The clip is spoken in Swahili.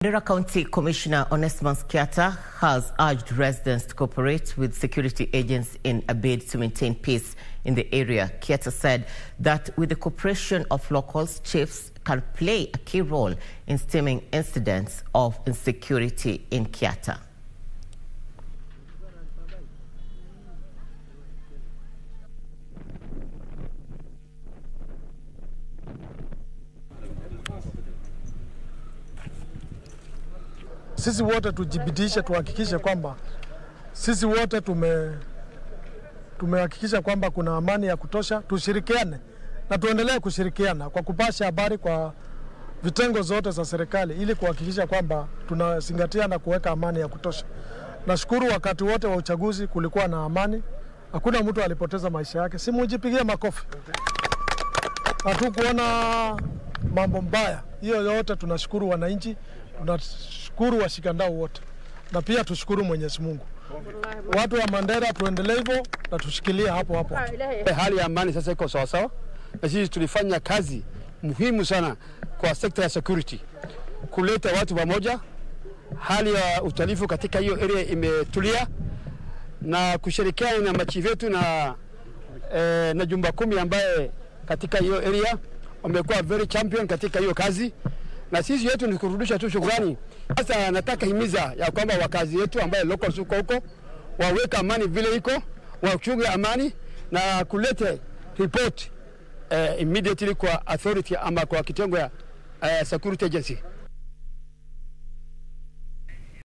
Mandera County Commissioner Onesimus Kiata has urged residents to cooperate with security agents in a bid to maintain peace in the area. Kiata said that with the cooperation of locals, chiefs can play a key role in stemming incidents of insecurity in Kiata. Sisi wote tujibidiishe, tuhakikishe kwamba sisi wote tume tumehakikisha kwamba kuna amani ya kutosha. Tushirikiane na tuendelee kushirikiana kwa kupasha habari kwa vitengo zote za serikali ili kuhakikisha kwamba tunazingatia na kuweka amani ya kutosha. Nashukuru wakati wote wa uchaguzi kulikuwa na amani, hakuna mtu alipoteza maisha yake. Si mujipigie makofi, hatukuona mambo mbaya. Hiyo yote tunashukuru wananchi, tunashukuru washikandau wote, na pia tushukuru Mwenyezi Mungu. Watu wa Mandera tuendelee hivyo na tushikilie hapo hapo. Hali ya amani sasa iko sawasawa, na sisi tulifanya kazi muhimu sana kwa sekta ya security, kuleta watu pamoja. Hali ya utalifu katika hiyo area imetulia, na kushirikiana na machifu yetu na, eh, na jumba kumi ambaye katika hiyo area wamekuwa very champion katika hiyo kazi, na sisi yetu ni kurudisha tu shukrani. Sasa nataka himiza ya kwamba wakazi wetu ambaye locals huko huko waweka amani vile iko, wachunge amani na kulete report uh, immediately kwa authority ama kwa kitengo ya uh, security agency.